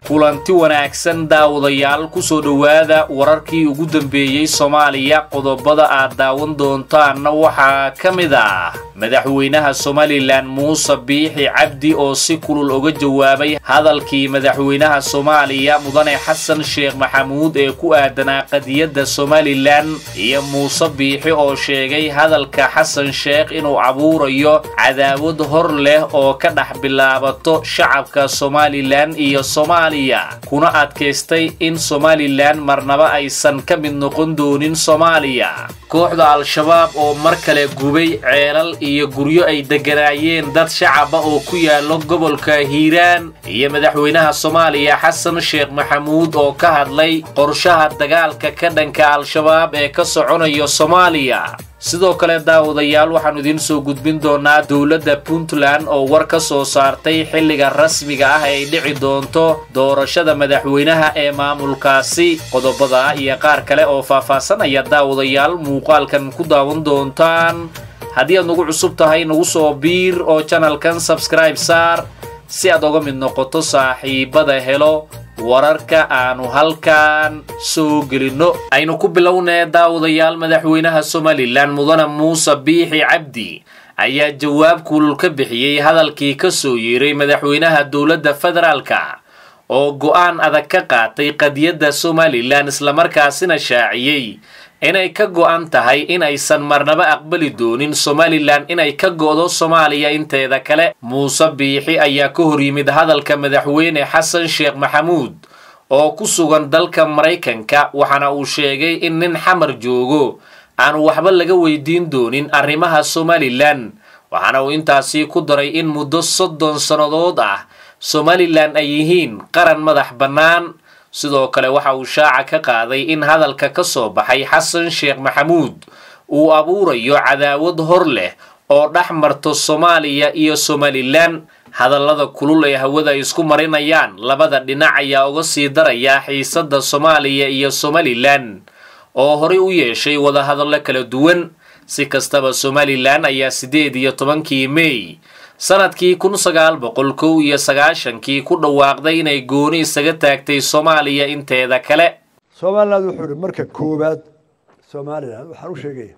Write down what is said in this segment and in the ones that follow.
kulanti wanaagsan daawadayaal kusoo dhowaada wararkii ugu dambeeyey soomaaliya qodobada aad daawan doontaanna waxaa ka mid ah madaxweynaha somalilan muuse biixi cabdi oo si kulul uga jawaabay hadalkii madaxweynaha soomaaliya mudane xasan sheekh maxamuud ee ku aadanaa qadiyadda somalilan iyo muuse biixi oo sheegay hadalka xasan sheekh inuu abuurayo cadaawad hor leh oo ka dhex bilaabato shacabka somalilan iyo soomaaliya kuna adkaystay in somalilan marnaba aysan ka mid noqon doonin soomaaliya kooxda al-shabaab oo mar kale gubay ceelal iyo guryo ay degganaayeen dad shacaba oo ku yaalo gobolka hiiraan iyo madaxweynaha soomaaliya xasan sheekh maxamuud oo ka hadlay qorshaha dagaalka ka dhanka al-shabaab ee ka soconayo soomaaliya sidoo kale daawadayaal waxaannu idiin soo gudbin doonaa dowladda puntland oo war ka soo saartay xilliga rasmiga ah ay dhici doonto doorashada madaxweynaha ee maamulkaasi qodobada iyo qaar kale oo faahfaasanaya daawadayaal muuqaalkan ku daawan doontaan haddii aad nagu cusub tahay nagu soo biir oo janalkan sabskribe saar si aad oga mid noqoto saaxiibada helo wararka aanu halkan soo gelinno aynu ku bilownee daawadayaal madaxweynaha somalilan mudane muuse biixi cabdi ayaa jawaab kulul ka bixiyey hadalkii ka soo yeeray madaxweynaha dowladda federaalka oo go'aan adag ka qaatay qadiyadda somalilan islamarkaasina shaaciyey inay ka go'an tahay in aysan marnaba aqbali doonin somalilan inay ka go'do soomaaliya inteeda kale muuse biixi ayaa ka hor yimid hadalka madaxweyne xasan sheekh maxamuud oo ku sugan dalka maraykanka waxaana uu sheegay in nin xamar joogo aan waxba laga weydiin doonin arrimaha somalilan waxaana uu intaasii ku daray in muddo soddon sannadood ah somalilan ay yihiin qaran madax bannaan sidoo kale waxa uu shaaca ka qaaday in hadalka ka soo baxay xasan sheekh maxamuud uu abuurayo cadaawad hor leh oo dhex marto soomaaliya iyo somalilan hadallada kulul ee hawada ay isku marinayaan labada dhinac ayaa uga sii daraya xiisadda soomaaliya iyo somalilan oo horey u yeeshay wadahadallo kala duwan si kastaba somalilan ayaa siddeed iyo tobankii mey sanadkii kun sagaal boqol kow iyo sagaashankii ku dhawaaqday inay gooni isaga taagtay soomaaliya inteeda kale somaliland wuxuu ihi marka koowaad somalilan waxaan u sheegaya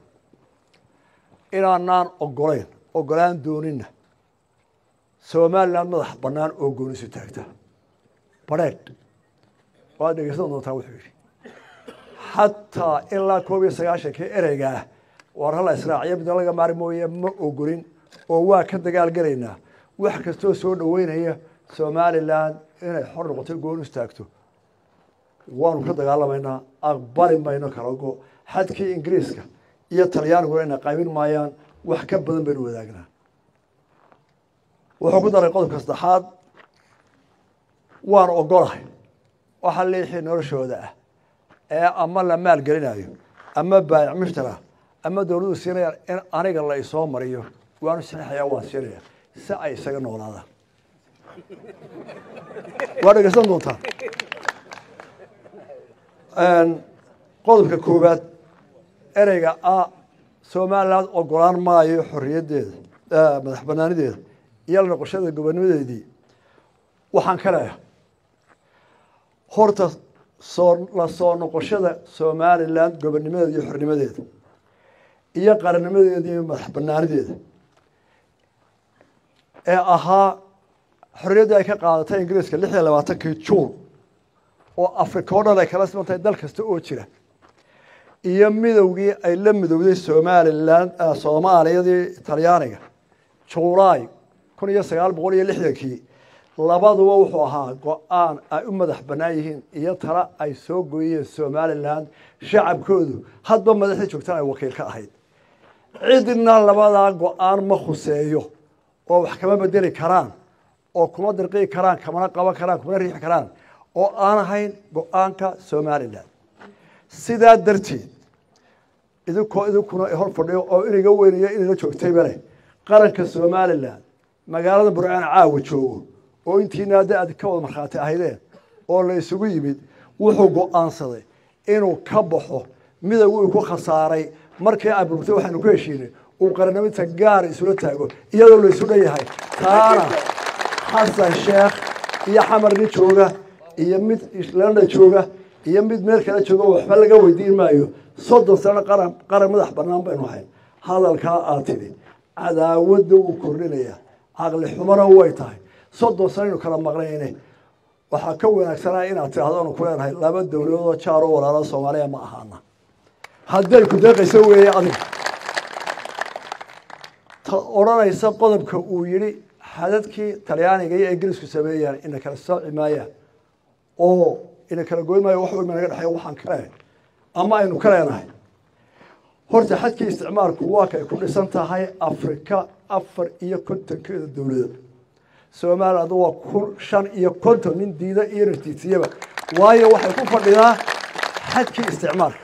inaanaan ogolayn ogolaan doonina somalilan madax bannaan oo gooni isu taagta badheedh waad dhegeysan doontaa wuxuu yidhi xataa ilaa koob iyo sagaashankii ereygaah waar hala israaciyo midna laga maari mooye ma ogolin oo waa ka dagaal gelaynaa wax kastoo soo dhoweynaya somalilan inay xor noqoto goon istaagto waanu ka dagaalamaynaa aqbali mayno kala go xadkii ingiriiska iyo talyaaniguna ina qaybin maayaan wax ka badan baynu wadaagnaa wuxuu ku daray qodobka saddexaad waanu ogolahay waxa liixii noloshooda ah ee ama la maal gelinayo ama baayac mushtara ama dowladdu siinayaan in aniga la isoo mariyo waanu saxeexayaa waan siinaya si ay isaga noolaadaan waa dhegeysan doontaa qodobka koowaad ereyga a somaliland ogolaan maayo xorriyaddeeda madax banaanideeda iyo la noqoshada gobonimadeedii waxaan ka leeyahay horta soo la soo noqoshada somaliland gobonimadeeda iyo xornimadeeda iyo qarannimadeeda iyo madax banaanideeda ee ahaa xorriyaddii ay ka qaadatay ingiriiska lix iyo labaatankii juun oo africa o dhan ay kala siman tahay dal kasta oo jira iyo midowgii ay la midowday somalilan soomaaliyadii talyaaniga julaay kun iyo sagaal boqol iyo lixdankii labaduba wuxuu ahaa go-aan ay u madax bannaan yihiin iyo tala ay soo gooyeen somalilan shacabkoodu hadba madaxdii joogtan ay wakiil ka ahayd cidna labadaa go-aan ma khuseeyo oo wax kama bedeli karaan oo kuma dirqii karaan kamana qaban karaan kumana riixi karaan oo aan ahayn go-aanka somalilan sidaa darteed idinkoo idinkuna hor fadhiyo oo iniga weynaya inayla joogtayba leh qaranka somalilan magaalada burcaan caawa joogo oo intiina hadda aad ka wada markhaati ahaydeen oo la isugu yimid wuxuu go-aansaday inuu ka baxo midowgu uu ku khasaaray markii ay burburtay waxaanu ku heshiinay uu qarannimada gaar isula taago iyadoo la isu dhan yahay taana xasan sheekh iyo xamar nin jooga iyo mid islanda jooga iyo mid meel kale jooga waxba laga weydiin maayo soddon sano qaran qaran madax banaan baynu ahayn hadalkaa aad tidhi cadaawadda wuu kordhinaya caqli xumana way tahay soddon sano aynu kala maqnayne waxaa ka wanaagsanaa inaad tidhahdo anu ku leenahay laba dowladoodoo jaar oo walaalo soomaaliya ma ahaana hadday ku deeqayso weeye adiga ta odhanaysa qodobka uu yidhi xadadkii talyaaniga iyo ingiriisku sameeyaan ina kala sooci maayaan oo ina kala goyn maayo wax weyma naga dhexeeya waxaan ka leenahay ama aynu ka leenahay horta xadkii isticmaalku waa kay ku dhisan tahay afrika afar iyo kontonkeeda dowladood somaliland waa kun shan iyo konton nin diida iyo natiisiyaba waayo waxay ku fadhidaa xadkii isticmaalka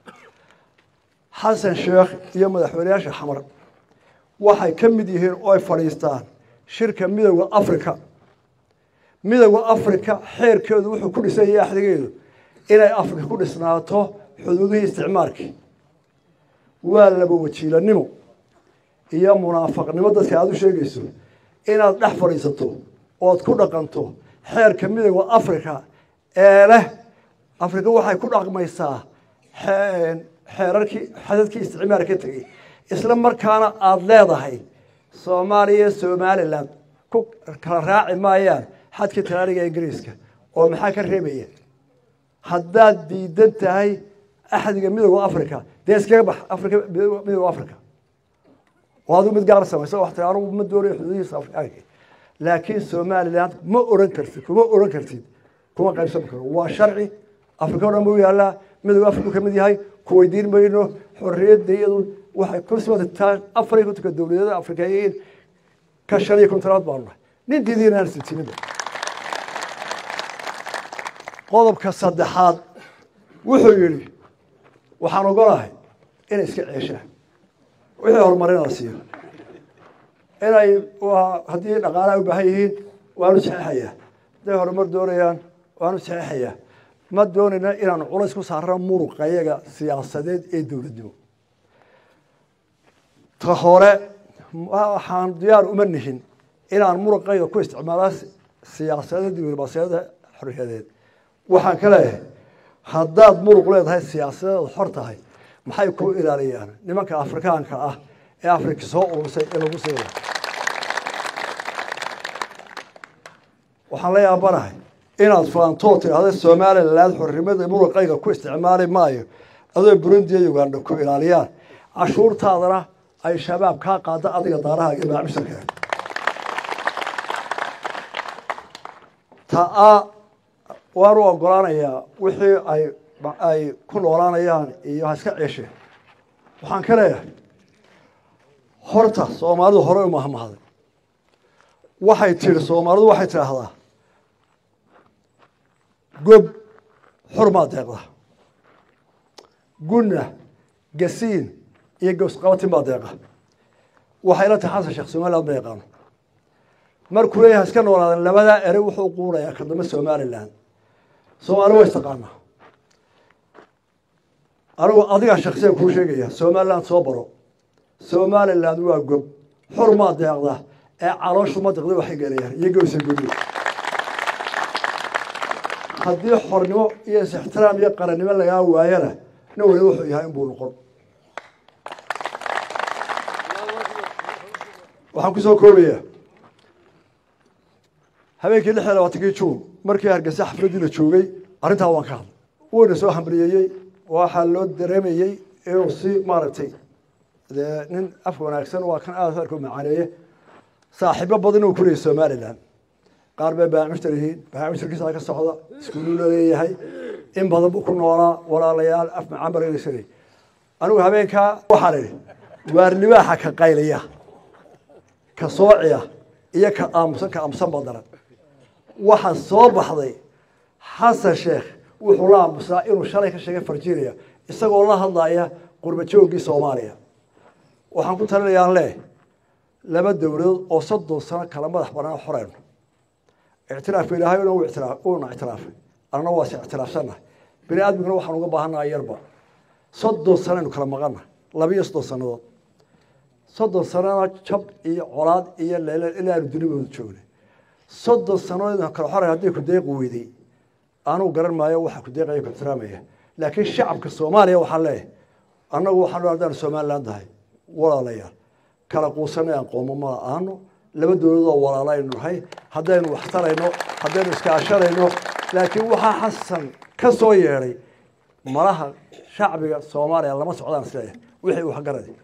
xasan sheekh iyo madaxweyneyaasha xamar waxay ka mid yihiin oo ay fadhiistaan shirka midowda africa midowda africa xeerkeedu wuxuu ku dhisan yahay axdigeedu inay afrika ku dhisnaato xuduudihii isticmaalkii waa laba wajiilanimo iyo munaafaqnimo dadka aada u sheegayso inaad dhex fadhiisato ood ku dhaqanto xeerka midowda africa ee leh afrika waxay ku dhaqmaysaa xeerarkii xadadkii isticmaal ka tegey isla markaana aada leedahay soomaaliya somalilan ku kala raaci maayaan xadkii talaaniga ingiriiska oo maxaa ka reebaya haddaad diidan tahay axdiga midowda africa dee iskaga bax afrika midowda africa oo adigu mid gaar samaysa wax tiri anugu ma doonayo xuduudihiisa afrikaanka laakiin somaliland ma oran kartid kuma oran kartid kuma qaybsan karo waa sharci afrika o dhan buu yaallaa midowda africa ka mid yahay ku weydiin mayno xorriyadda iyadu waxay ku simataa afar iyo kontonka dowladeeda afrikayiin ka shan iyo kontonaad baanu nahay nin diidiina aan sitiniba qodobka saddexaad wuxuu yidhi waxaan ogolahay inay iska ceeshaan wixii horumarina la siiyo inay haddii dhaqaalaha u baahan yihiin waanu saxeixayaa hadday horumar doonayaan waanu saxeixayaa ma doonayna inaanu culays ku saarano muruqa iyaga siyaasadeed ee dowladnimo ta hore waxaan diyaar uma nihin inaan muruqayga ku isticmaala siyaasadeed diblomaasiyada xorriyadeed waxaan ka leeyahay haddaad muruq leedahay siyaasadeed xor tahay maxay ku ilaaliyaan nimanka afrikaanka ah ee afrika soo urursay ee lagu siina waxaan la yaabanahay inaad faantoo tidhaahda somaliland xornimada muruqayga ku isticmaali maayo adoo burundi iyo uganda ku ilaaliyaan cashuurtaadana ay shabaab kaa qaada adiga daaraha iyo maacmisharka taa waan u ogolaanayaa wixii ay ay ku noolaanayaan iyo ha iska ceesheen waxaan ka leeyahay horta soomaalidu horey u mahmahday waxay tihi soomaalidu waxay tidhaahdaa gob xurmaa deeqda gunna gasiin iyo gowsqabatin baa deeqa waxay la tahay xasan sheekh somaliland ma yaqaano markuu leeyahay iska noolaadan labadaa erey wuxuu quurayaa ka dambe somaliland soomaali waa istaqaanaa anigu adigaa shaksiyan kuu sheegaya somaliland soo baro somaliland waa gob xurmaa deeqda ee calooshu ma deqda waxay gelayaan iyo gowsa gudi haddii xornimo iyo is-ixtiraam iyo qarannimo lagaa waayana nin waliba wuxuu yahay inbuu noqon waxaan kusoo koobayaa habeenkii lix iyo labaatankii juun markii hargeysa xafladdii la joogay arrintaa waan ka hadlay wuuna soo hambalyeeyey waxaa loo dareemayey inuu si maaragtay dee nin af wanaagsan waa kan aad arka macaaneeye saaxiibo badan uu ku leeyay somaliland qaar bay baamishtar yihiin baamishtarkiisa ka socda iskuuluu la leeyahay in badan buu ku noolaa walaalayaal af macaan bargeysanay anigu habeenkaa waxaan idhi waar libaaxa ka qaylaya ka soociya iyo ka aamusan ka aamusan ba daran waxaa soo baxday xasan sheekh wuxuu la aamusaa inuu shalay ka sheegay farjiinaya isagoo la hadlaya qurba joogii soomaaliya waxaan ku talinayaan leh laba dowladood oo soddon sano kala madax banaan xoreyno ictiraafka ilaahay uuna ictiraafay annana waa is ictiraafsannahay bini aadmiguna waxaan uga baahannahay yarba soddon sanoaynu kala maqanna labiiyo soddon sannadood soddon sanana jab iyo colaad iyo leele ilaanu dunibooda joognay soddon sannadood kala xoray hadday ku deeqi weyday anugu garan maayo waxa ku deeqaya ku ixtiraamaya laakiin shacabka soomaaliya waxaan leeyahay annagu waxaan haddaan somaliland nahay walaalayaal kala quusanay aan qoomo ma aano laba dowladoo walaalo aynu nahay haddaynu waxtarayno haddaynu iskaashanayno laakiin waxaa xasan ka soo yeedhay malaha shacbiga soomaaliya lama socdaan isleeyahay wixii waxgaradi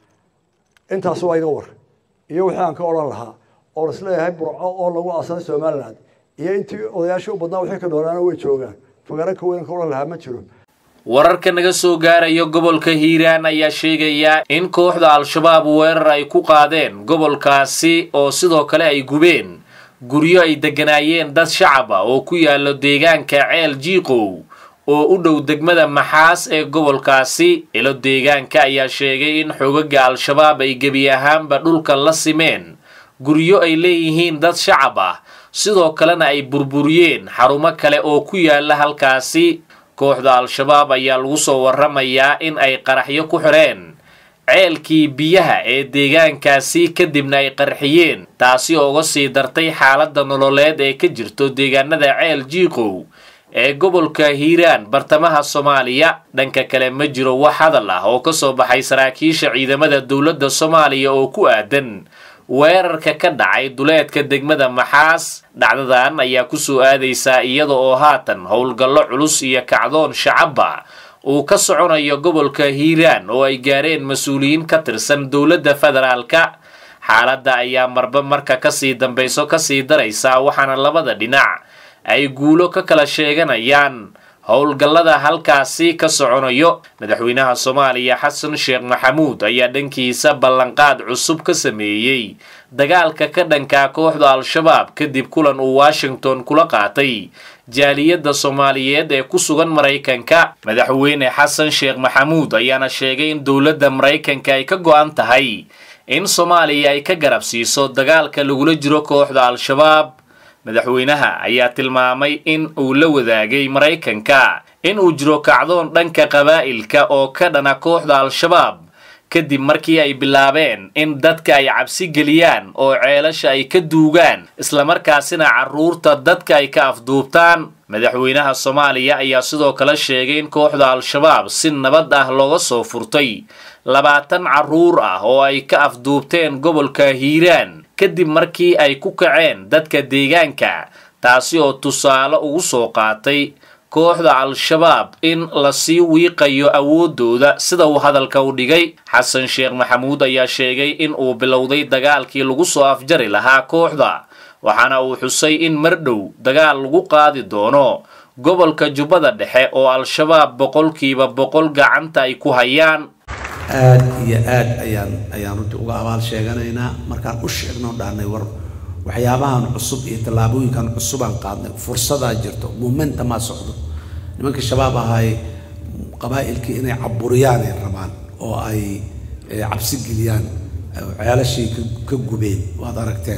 intaas waa iga war iyo wixii aan ka odhan lahaa oo isleeyahay burco oo lagu aasaday somaliland iyo intii odayaashii u badnaa wixii ka dhoolaana way joogaan fagaro ka weyn ka odhan lahaa ma jiro wararka naga soo gaaraya gobolka hiiraan ayaa sheegaya in kooxda al-shabaab weerar ay ku qaadeen gobolkaasi oo sidoo kale ay gubeen guryo ay degganaayeen dad shacab ah oo ku yaalo deegaanka ceel jiiqow oo u dhow degmada maxaas ee gobolkaasi ilo deegaanka ayaa sheegay in xogaga al-shabaab ay gebi ahaanba dhulka la simeen guryo ay leeyihiin dad shacab ah sidoo kalena ay burburiyeen xarumo kale oo ku yaala halkaasi kooxda al-shabaab ayaa lagu soo warramayaa in ay qaraxyo ku xidheen ceelkii biyaha ee deegaankaasi kadibna ay qarxiyeen taasi oo uga sii dartay xaaladda nololeed ee ka jirto deegaanada ceel jiiqow ee gobolka hiiraan bartamaha soomaaliya dhanka kale ma jiro wax hadal ah oo ka soo baxay saraakiisha ciidamada dowladda soomaaliya oo ku aadan weerarka ka dhacay duleedka degmada maxaas dhacdadan ayaa kusoo aadaysaa iyada oo haatan howlgallo culus iyo kacdoon shacabba uu ka soconayo gobolka hiiraan oo ay gaareen mas-uuliyiin ka tirsan dowladda federaalka xaaladda ayaa marba marka kasii dambayso kasii daraysa waxaana labada dhinac ay guulo ka kala sheeganayaan howlgallada halkaasi ka soconayo madaxweynaha soomaaliya xasan sheekh maxamuud ayaa dhankiisa ballanqaad cusub ka sameeyey dagaalka ka dhankaa kooxda al-shabaab kadib kulan uu washington kula qaatay jaaliyadda soomaaliyeed ee ku sugan maraykanka madaxweyne xasan sheekh maxamuud ayaana sheegay in dowladda maraykanka ay ka go-an tahay in soomaaliya ay ka garab siiso dagaalka lagula jiro kooxda al-shabaab madaxweynaha ayaa tilmaamay in uu la wadaagay maraykanka in uu jiro kacdoon dhanka qabaa'ilka oo ka dhana kooxda al-shabaab kadib markii ay bilaabeen in dadka ay cabsi geliyaan oo ceelasha ay ka duugaan islamarkaasina carruurta dadka ay ka afduubtaan madaxweynaha soomaaliya ayaa sidoo kale sheegay in kooxda al-shabaab si nabad ah looga soo furtay labaatan carruur ah oo ay ka afduubteen gobolka hiiraan kadib markii ay ku kaceen dadka deegaanka taasi oo tusaale ugu soo qaatay kooxda al-shabaab in lasii wiiqayo awooddooda sida uu hadalka u dhigay xasan sheekh maxamuud ayaa sheegay in uu bilowday dagaalkii lagu soo afjari lahaa kooxda waxaana uu xusay in mar dhow dagaal lagu qaadi doono gobolka jubbada dhexe oo al-shabaab boqolkiiba boqol gacanta ay ku hayaan aada iyo aada ayaan ayaan runtii uga abaal sheeganaynaa markaan u sheegno dhahnay war waxyaabahan cusub iyo tallaabooyinkan cusubaan qaadnay fursadaa jirto momentumaa socdo nimankii shabaab ahay qabaa'ilkii inay caburiyaan ay rabaan oo ay cabsi geliyaan ceelashii ka gubeen waad aragteen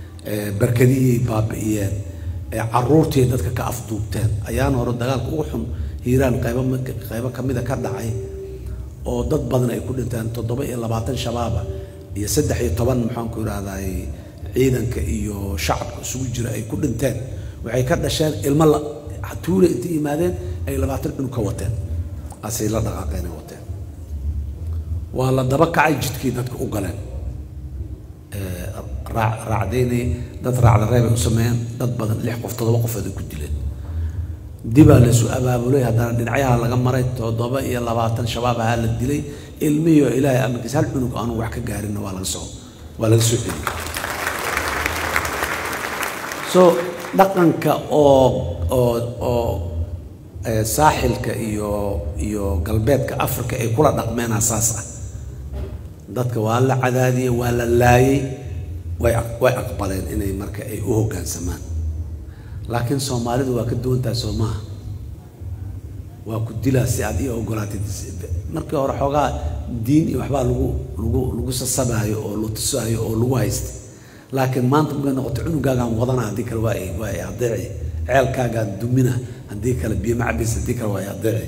barkadihii baabi'iyeen caruurtii dadka ka afduubteen ayaan hore dagaalka ugu xun hiiraan qaybo qaybo kamida ka dhacay oo dad badan ay ku dhinteen toddoba iyo labaatan shabaaba iyo saddex iyo toban maxaanku idhahday ciidanka iyo shacabka isugu jira ay ku dhinteen waxay ka dhasheen ilmo la tuule intay yimaadeen ay labaatan cunug ka wateen asay la dhaqaaqeen ay wateen waa la daba kacay jidkii dadka u galeen raacdaynay dad raacda reeb ay u sameeyeen dad badan lix qof toddoba qofood ay ku dileen dibaa laisu abaabulay haddana dhinacyaha laga maray toddoba iyo labaatan shabaab ahaa la dilay ilmihiio ilaahay amarkiis hal cunug aanu wax ka gaarinna waa laga soo waa laga soo celiyey so dhaqanka oo oo oo saaxilka iyo iyo galbeedka africa ay kula dhaqmeenaa saas ah dadka waa la cadaadiyey waa la laayay way way aqbaleen inay marka ay u hoggaansamaan laakiin soomaalidu waa ka duwantahay soo maaha waa ku dilaa si aad ii ogolaatid markii hore xoogaa diin iyo waxbaa lagu lagu lagu sasabaayo oo la tusaayo oo lagu haystay laakiin maanta markay noqoto cunugaagaan wadana haddii kale waa waa ay adeeci ceelkaagaan dumina haddii kale biyo macabis haddii kale waa ay adeeci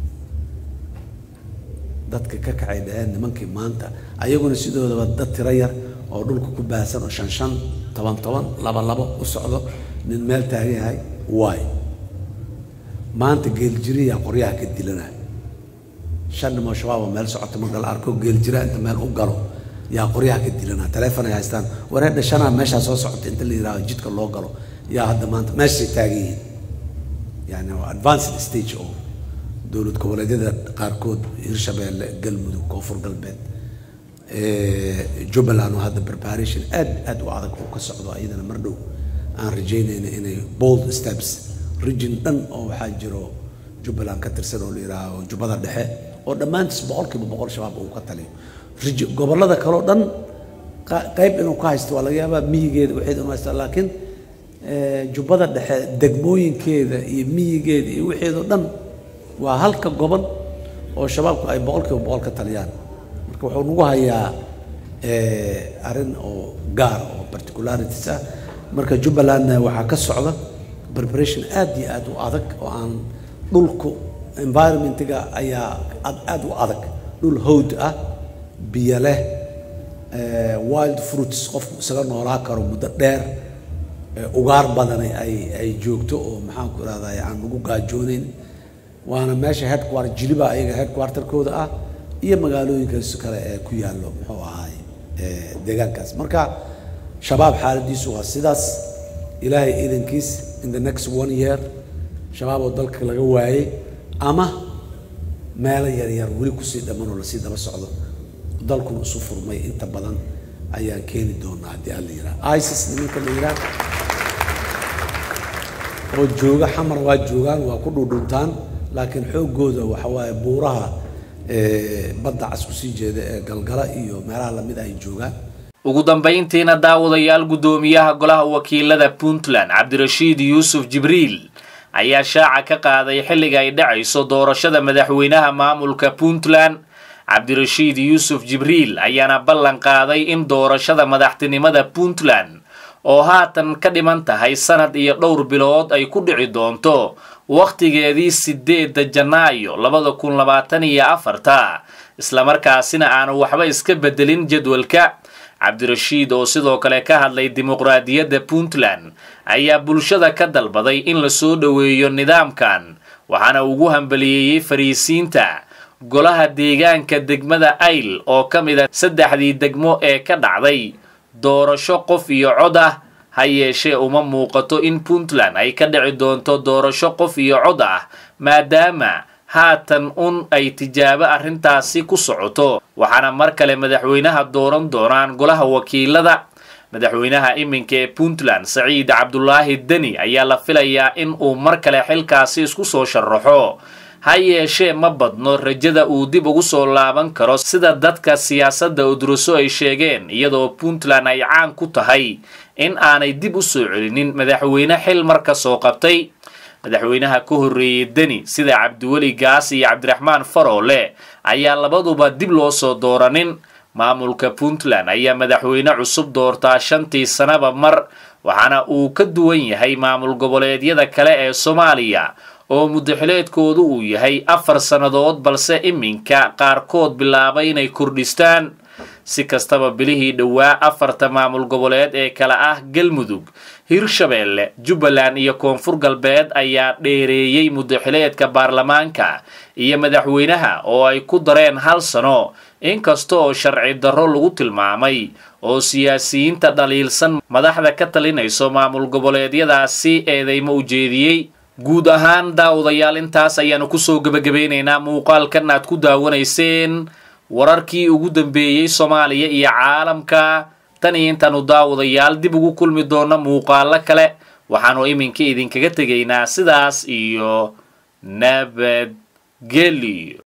dadka ka kacay dhaheen nimankii maanta ayaguna sidoodaba dad tiro yar oo dhulka ku baahsan oo shan shan toban toban laba labo u socdo nin meel taagan yahay waay maanta geeljiriyaa qoryaha ka dilanaya shan nimoo shabaab oo meel socota marka la arko geeljira inta meel u galo yaa qoryaha ka dilanaa taleefon ay haystaan wareedha shanaa meeshaa soo socota inta la yidhahdo jidka loo galo yaa hadda maanta meeshay taagan yihiin yani waa advanced stage oo dowlad goboleedyada qaarkood hirshabeelle galmudug koonfur galbeed jubbaland oo hadda preparation aad aad u adag oo ka socdo iyadana mar dhow aan rajaynayna inay bold steps region dhan oo waxaa jiro jubbaland ka tirsan oo la yidhaaho jubbada dhexe oo dhammaantiis boqolkiiba boqol shabaab uu ka taliyo riji- gobollada kaleo dhan qa- qayb inuu ka haysto waa laga yaabaa miyigeeda waxeed inuu haysta laakiin eh, jubbada dhexe degmooyinkeeda iyo miyigeeda iyo waxeedoo dhan waa halka gobol oo shabaabku ay boqolkiiba boqol ka taliyaan marka wuxuu nagu hayaa eh, arrin oo gaar oo particularities ah marka jubbalandna waxaa ka socda preparation aad iyo aad u adag oo aan dhulku environmentiga ayaa ad- aad u adag dhul howd ah biyo leh eh, wild fruits qofku isaga noolaa karo muddo dheer eh, ugaar badan ay ay joogto oo maxaan ku irahdaa aan lagu gaajoonayn waana meesha headquarter jiliba ayaga headquarterkooda ah iyo magaalooyinkaas kale ee ku yaallo muxuu ahaay eh, deegaankaas marka shabaab xaaladiisu waa sidaas ilaahay idankiis in the next one year shabaab oo dalka laga waayey ama meelo yaryar weli kusii dhamman oo lasii daba socdo dalkuna isu furmay inta badan ayaan keeni doonaa haddii alla yidhaha isis nimanka la yidhaha oo jooga xamar waa joogaan waa ku dhudhuntaan laakiin xooggooda waxa waaye buuraha eh, badda cas kusii jeeda ee galgala iyo meelaha lamid ay joogaan ugu dambayntiina daawadayaal guddoomiyaha golaha wakiilada puntland cabdirashiid yuusuf jibriil ayaa shaaca ka qaaday xilliga ay dhacayso doorashada madaxweynaha maamulka puntland cabdirashiid yuusuf jibriil ayaana ballan qaaday in doorashada madaxtinimada puntland oo haatan ka dhiman tahay sanad iyo dhowr bilood ay ku dhici doonto wakhtigeedii sideedda janaayo labada kun labaatan iyo afarta islamarkaasina aanu waxba iska bedelin jadwalka cabdirashiid oo sidoo kale ka hadlay dimuqraadiyadda puntland ayaa bulshada ka dalbaday in la soo dhoweeyo nidaamkan waxaana ugu hambaliyeeyey fariisiinta golaha deegaanka degmada ayl oo ka mid a saddexdii degmo ee ka dhacday doorasho qof iyo cod ah ha yeeshee uma muuqato in puntland ay ka dhici doonto doorasho qof iyo cod ah maadaama haatan un ay tijaabo arrintaasi ku socoto waxaana mar kale madaxweynaha dooran doonaan golaha wakiilada madaxweynaha iminka ee puntland saciid cabdulaahi deni ayaa la filayaa in uu mar kale xilkaasi isku soo sharaxo ha yeeshee ma badno rajada uu dib ugu soo laaban karo sida dadka siyaasadda udruso ay sheegeen iyadoo puntland ay caan ku tahay in aanay dib u soo celinin madaxweyne xil marka soo qabtay madaxweynaha ka horreeyey deni sida cabdiweli gaas iyo cabdiraxmaan faroole ayaa labaduba dib loo soo dooranin maamulka puntland ayaa madaxweyne cusub doortaa shantii sanaba mar waxaana uu ka duwan yahay maamul goboleedyada kale ee soomaaliya oo muddaxileedkoodu uu yahay afar sannadood balse iminka qaarkood bilaabay inay kordhistaan si kastaba bilihii dhowaa afarta maamul goboleed ee kale ah galmudug hirshabeelle jubbaland iyo koonfur galbeed ayaa dheereeyey muddaxileedka baarlamaanka iyo madaxweynaha oo ay ku dareen hal sano inkasta oo sharci darro lagu tilmaamay oo siyaasiyiinta dhaliilsan madaxda ka talinayso maamul goboleedyadaasi eedeymo ujeediyey guud ahaan daawadayaal intaas ayaanu kusoo gebagabeynaynaa muuqaalkan aad ku daawanayseen wararkii ugu dambeeyey soomaaliya iyo caalamka tan iyo intaanu daawadayaal dib ugu kulmi doona muuqaalo kale waxaanu iminka idinkaga tegaynaa sidaas iyo nabadgelyo